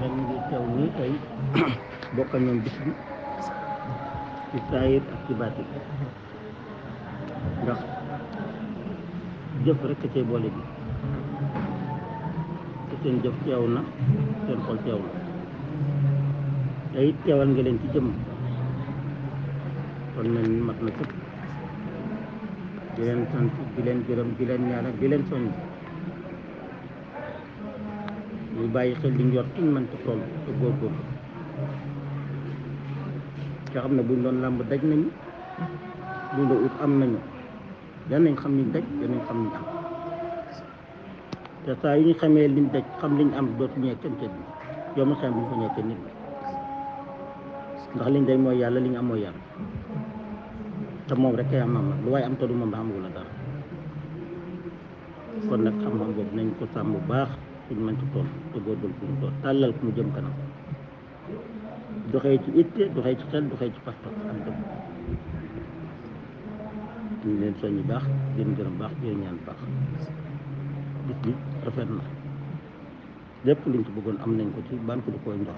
waxee ñu ngi teew nii tey bokkal ñoom bis bi ci saayir ak ci baatin ndax jëf rek a cay boole bi te seen jëf teew na seen xol teew na te it teewal nga leen ci jëmm kon mel ni mat na sëpp di leen sant di leen gërëm di leen ñaanal di leen soññ ñu bàyyi xel li ñu yor fuñ mën ci toll te góorgóorlu nga xam ne buñ doon làmb daj nañu buñ doon ut am nañu danañ xam niñ daj danañ xam niñ am te saa yu ñu xamee liñ daj xam liñ am dootu ñee kenn kenn yow ma xam buñ ko ñee kenn nit ndax liñ day mooy yàlla li ñu am mooy yàlla te moom rek kay am am lu waaye am te du moom da amagul la dara kon nag xam-xam boobu nañ ko sàmm bu baax suñ mën ci tool te góorgóorlu fu mu tool tàllal ku mu jëm kanam doxee ci itte doxee ci xel doxee ci pas-pas ak dëgg ñu leen soññi baax di leen gërëm baax di leen ñaan baax bis bi rafet na lépp liñ ci bëggoon am nañ ko ci ban ko du koy ndox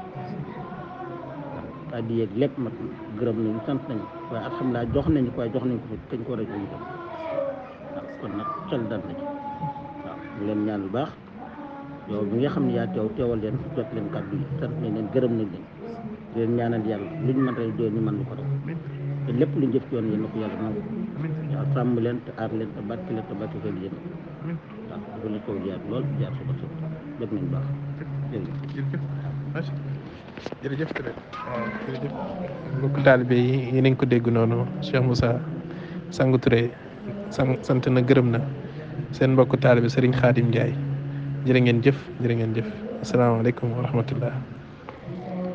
waaw di yeeg lépp mat gërëm nañu sant nañu waaye alhamdulilah jox nañu ko waaye jox nañ ko fi kañ ko war a jox itam waaw kon nag xel dal na ci waaw ñu leen ñaan bu baax yow bi nga xam ne yaa teew teewal leen jot leen kàddu yi sant nañ leen gërëm nañ leen di leen ñaanal yàlla luñ mën rek doon ñu mën lu ko def te lépp luñ jëf ci yoon yéen na ko yàlla nangu waaw sàmm leen te aar leen te barke leen te barke seen yéen waaw dafa la kaw jaar lool jaar suba suba def nañ baax jërëjëf jërëjëf jërëjëf tamit waaw jërëjëf mbokk taalibe yi yi nañ ko dégg noonu Cheikh Moussa Sangu Touré sang sant na gërëm na seen mbokk taalibe Serigne Khadim Ndiaye jërë ngeen jëf jërë ngeen jëf asalaamaaleykum wa rahmatullah